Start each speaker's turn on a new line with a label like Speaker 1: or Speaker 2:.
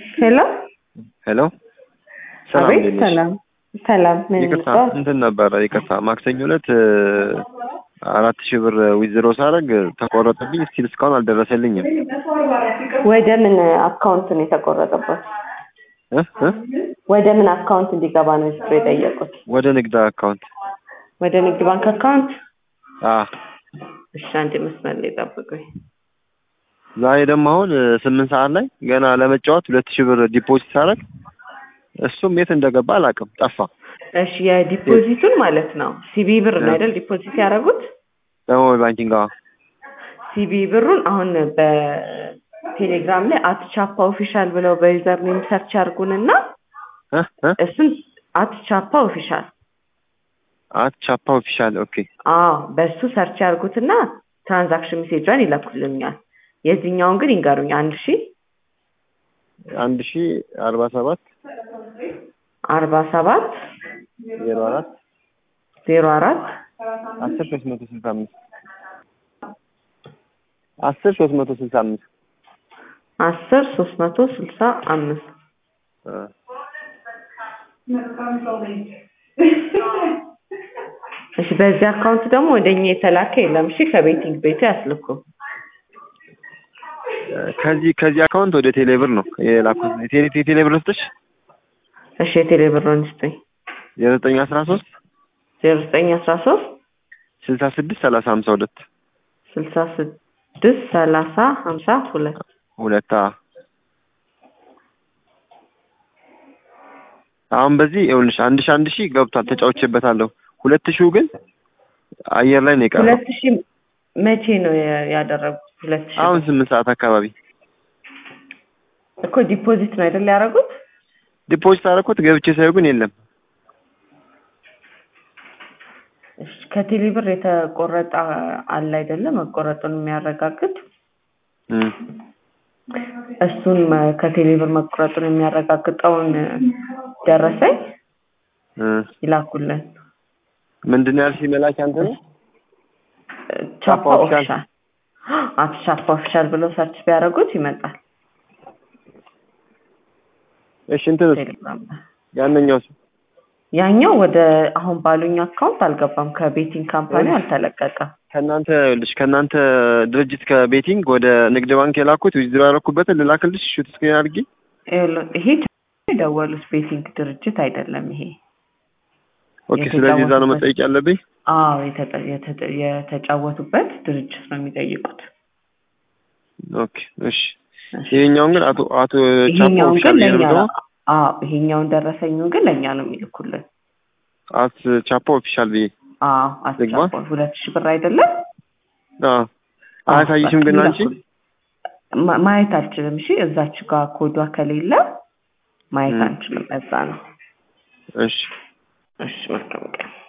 Speaker 1: ሄሎ
Speaker 2: ሄሎ ሰላም
Speaker 1: አቤት
Speaker 2: እንዴት ነሽ?
Speaker 1: ሰላም ሰላም ምን
Speaker 2: ይቅርታ
Speaker 1: ይባል
Speaker 2: እንትን ነበረ ይቅርታ ማክሰኞ ዕለት አራት ሺህ ብር ዊዝድሮ ሳደርግ ተቆረጠብኝ ስቲል እስካሁን አልደረሰልኝም
Speaker 1: ወደ ምን አካውንት ነው የተቆረጠበት
Speaker 2: እ እ
Speaker 1: ወደ ምን አካውንት እንዲገባ ነው ስትሮ የጠየቁት
Speaker 2: ወደ ንግድ አካውንት
Speaker 1: ወደ ንግድ ባንክ አካውንት
Speaker 2: አ
Speaker 1: እሺ አንድ መስመር ላይ ጠብቁኝ
Speaker 2: ዛሬ ደግሞ አሁን ስምንት ሰዓት ላይ ገና ለመጫወት ሁለት ሺህ ብር ዲፖዚት ሳደርግ እሱም የት እንደገባ አላውቅም ጠፋ
Speaker 1: እሺ የዲፖዚቱን ማለት ነው ሲቢ ብር ነው አይደል ዲፖዚት ያደረጉት
Speaker 2: በሞባይል ባንኪንግ አዎ
Speaker 1: ሲቢ ብሩን አሁን በቴሌግራም ላይ አትቻፓ ኦፊሻል ብለው በዩዘር ኔም ሰርች ያርጉንና
Speaker 2: እ እ
Speaker 1: እሱን አትቻፓ ኦፊሻል
Speaker 2: አት ቻፓ ኦፊሻል ኦኬ
Speaker 1: አዎ በሱ ሰርች ያርጉትና ትራንዛክሽን ሜሴጇን ይለኩልኛል የዚህኛውን ግን ይንገሩኝ አንድ ሺ
Speaker 2: አንድ ሺህ አርባ ሰባት
Speaker 1: አርባ ሰባት
Speaker 2: ዜሮ አራት
Speaker 1: ዜሮ አራት
Speaker 2: አስር ሶስት መቶ ስልሳ አምስት አስር ሶስት መቶ ስልሳ አምስት
Speaker 1: አስር ሶስት መቶ ስልሳ አምስት
Speaker 2: እ
Speaker 1: እሺ በዚህ አካውንት ደግሞ ወደኛ የተላከ የለም እሺ ከቤቲንግ ቤቱ ያስልኩ
Speaker 2: ከዚህ ከዚህ አካውንት ወደ ቴሌብር ነው የላኩት ቴሌ ቴሌብር ውስጥሽ
Speaker 1: እሺ የቴሌ ብሩን ስጠኝ
Speaker 2: የዘጠኝ አስራ ሶስት
Speaker 1: ዜሮ ዘጠኝ አስራ ሶስት
Speaker 2: ስልሳ ስድስት ሰላሳ ሀምሳ ሁለት
Speaker 1: ስልሳ ስድስት ሰላሳ ሀምሳ ሁለት
Speaker 2: ሁለት አ አሁን በዚህ ይኸውልሽ አንድ ሺህ አንድ ሺህ ገብቷል ተጫውቼበታለሁ ሁለት ሺው ግን አየር ላይ ነው የቀረው
Speaker 1: ሁለት ሺህ መቼ ነው ያ- ያደረጉት ሁለት ሺህ
Speaker 2: አሁን ስምንት ሰዓት አካባቢ
Speaker 1: እኮ ዲፖዚት ነው አይደል ያደረጉት
Speaker 2: ዲፖዚት አደረኩት ገብቼ ሳይሆን ግን የለም
Speaker 1: እሺ ከቴሌ ብር የተቆረጠ አለ አይደለም መቆረጡን የሚያረጋግጥ
Speaker 2: እም
Speaker 1: እሱን መ- ከቴሌ ብር መቆረጡን የሚያረጋግጠውን ደረሰኝ
Speaker 2: እ
Speaker 1: ይላኩልን
Speaker 2: ምንድን ነው ያልሽኝ መላኪያ አንተ ነው
Speaker 1: ቻፓ
Speaker 2: ኦፊሻል።
Speaker 1: ኦፊሻል አቶ ቻፓ ኦፊሻል ብለው ሰርች ቢያደርጉት ይመጣል
Speaker 2: እሺ እንትን
Speaker 1: ቴሌግራም ላይ
Speaker 2: ያንኛው
Speaker 1: ያኛው ወደ አሁን ባሉኝ አካውንት አልገባም ከቤቲንግ ካምፓኒ አልተለቀቀም
Speaker 2: ከእናንተ ይኸውልሽ ከእናንተ ድርጅት ከቤቲንግ ወደ ንግድ ባንክ የላኩት ዊዝድሮ ያደረኩበትን ልላክልሽ ሹት ስክሪን አድርጌ
Speaker 1: ይኸውልህ፣ ይሄ የደወሉት ቤቲንግ ድርጅት አይደለም ይሄ
Speaker 2: ኦኬ ስለዚህ እዛ ነው
Speaker 1: የተጫወቱበት-
Speaker 2: መጠየቅ ያለብኝ
Speaker 1: አዎ የተጠ- የተጠ- የተጫወቱበት ድርጅት ነው የሚጠይቁት
Speaker 2: ኦኬ እሺ ይሄኛውን ግን አቶ አቶ ቻፖ
Speaker 1: ይሄኛውን ግን
Speaker 2: ኦፊሻል
Speaker 1: ለእኛ
Speaker 2: ነው
Speaker 1: አዎ ይሄኛውን ደረሰኙን ግን ለእኛ ነው የሚልኩልን
Speaker 2: አት ቻፖ ኦፊሻል ብዬ
Speaker 1: አዎ
Speaker 2: ልግባ?
Speaker 1: አስቻፖ ሁለት ሺህ ብር አይደለም
Speaker 2: አዎ አያሳይሽም ግን አንቺ
Speaker 1: ማ- ማየት አልችልም እሺ እዛች ጋር ኮዷ ከሌለ ማየት
Speaker 2: ም።
Speaker 1: አንችልም እዛ ነው
Speaker 2: እሺ
Speaker 1: እሺ መልካም ቀን